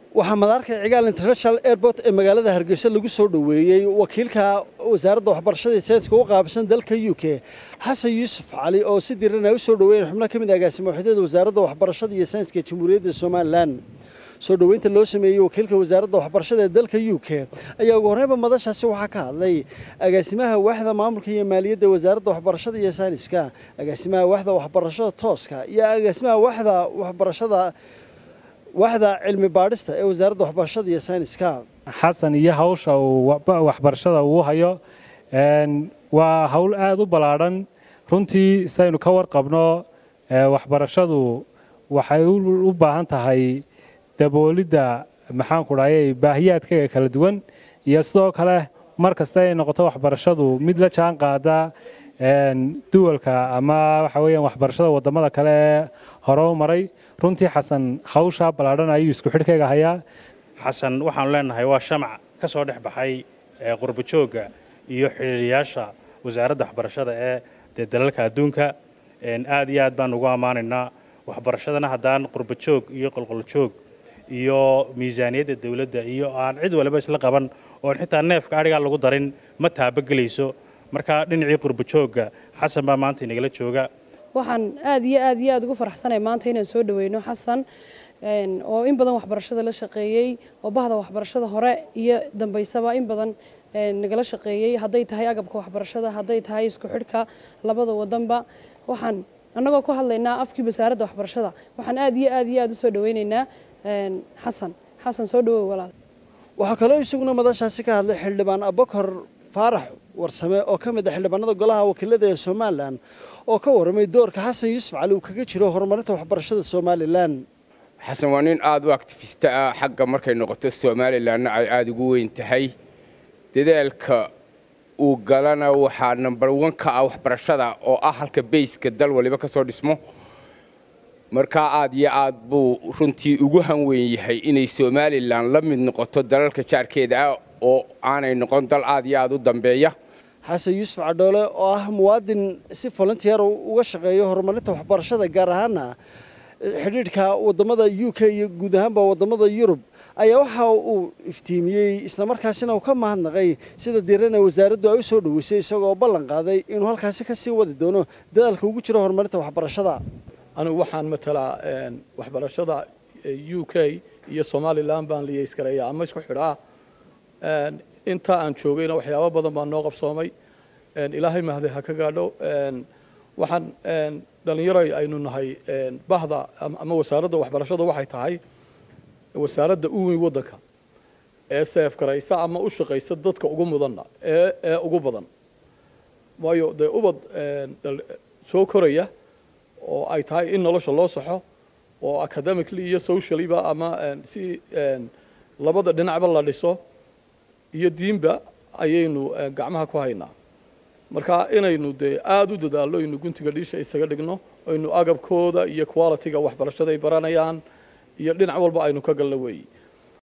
waxaa madaarka cigaal international airport ee magaalada hargeysa lagu soo dhoweeyey wakiilka wasaaradda waxbarashada iyo sayniska u qaabsan dalka u k xasan yuusuf cali oo si diran ay u soo dhoweeyeen xubno ka mid agaasimo waxdeeda wasaaradda waxbarashada iyo sayniska jamhuuriyadda somalilan soo dhoweynta loo sameeyey wakiilka wasaaradda waxbarashada ee dalka u k ayaa ugu horreynba madashaasi waxaa ka hadlay agaasimaha waaxda maamulka iyo maaliyadda wasaaradda waxbarashada iyo sayniska agaasimaha waaxda waxbarashada tooska iyo agaasimaha waaxda waxbarashada waaxda cilmi baadhista ee wasaaradda waxbarashada iyo sayniska xasan iyo hawsha uu waxbarashada uu hayo waa hawl aada u ballaadhan runtii saynu ka warqabno waxbarashadu waxay u baahan tahay daboolidda maxaanku dhahay baahiyaadkaga kala duwan iyo sidoo kale mar kasta ay noqoto waxbarashadu mid la jaan qaada duwalka ama waxa weeyaan waxbarashada wadamada kale ee hore u maray runtii xasan hawshaa ballaadhan ayuu isku xidhkayga hayaa xasan waxaanu leenahay waa shamac ka soo dhex baxay qurbajoogga iyo xidhiiriyaasha wasaaradda waxbarashada ee dee dalalka adduunka aad iyo aad baan ugu ammaanaynaa waxbarashadana haddaan qurbajoog iyo qolqoljoog iyo miisaaniyadda dawladda iyo aan cid waliba isla qaban oon xitaa neefka adhigaa lagu darin ma taabagelayso marka dhinacii qurbajoogga xasan baa maanta inagala jooga waxaan aad iyo aad iyo aad ugu faraxsanay maanta inaan soo dhaweyno xasan oo in badan waxbarashada la shaqeeyey oo bahda waxbarashada hore iyo dambaysaba in badan nagala shaqeeyey hadday tahay agabka waxbarashada hadday tahay isku xidhka labada wadanba waxaan annagoo ku hadlaynaa afkii wasaaradda waxbarashada waxaan aad iyo aad iyo aad u soo dhaweynaynaa xasan xasan soo dhawow walaal waxaa kaloo isaguna madashaasi ka hadlay xildhibaan abakar faarax warsame oo ka mid ah xildhibaanada golaha wakiilada ee somalilan oo ka warramay doorka xasan yuusuf cali uu kaga jiro horumarinta waxbarashada somalilan xasan waa nin aada u actifista ah xagga markay noqoto somalilanna ay aada ugu weyn tahay dadaalka uu galana waxaa number one ka ah waxbarashada oo ah halka bayska dal waliba ka soo dhismo markaa aad iyo aad buu runtii ugu hanweyn yahay inay somalilan la mid noqoto dalalka jaarkeeda ah oo aanay noqon dal aad iyo aad u dambeeya xasan yuusuf cadhoole oo ah muwaadin si volunteer uga shaqeeya horumarinta waxbarashada gaar ahaana xidhiidhka wadamada u k iyo guud ahaanba wadamada yurub ayaa waxa uu iftiimiyey islamarkaasina uu ka mahadnaqay sida diirana wasaaraddu ay u soo dhoweysay isagoo ballan qaaday inuu halkaasi ka sii wadi doono dadaalka ugu jiro horumarinta waxbarashada anigu waxaan matalaa waxbarashada u k iyo somalilan baan liyeysgareeya ama isku xidhaa inta aan joogayna waxyaabo badan baa noo qabsoomay ilaahay mahday ha ka gaadho waxaan dhallinyaro aynu nahay bahda ama wasaaradda waxbarashada waxay tahay wasaaradda u weyn waddanka ee seefgaraysa ama u shaqaysa dadka ugu mudanna ee ee ugu badan waayo dee ubad soo koraya oo ay tahay in nolosha loo saxo oo academically iyo sociallyba ama si labada dhinacba la dhiso iyo diinba ayaynu gacmaha ku haynaa marka inaynu dee aada u dadaallo aynu guntiga dhiisha isaga dhigno aynu agabkooda iyo qualityga waxbarashada ay baranayaan iyo dhinac walba aynu ka galno weeyi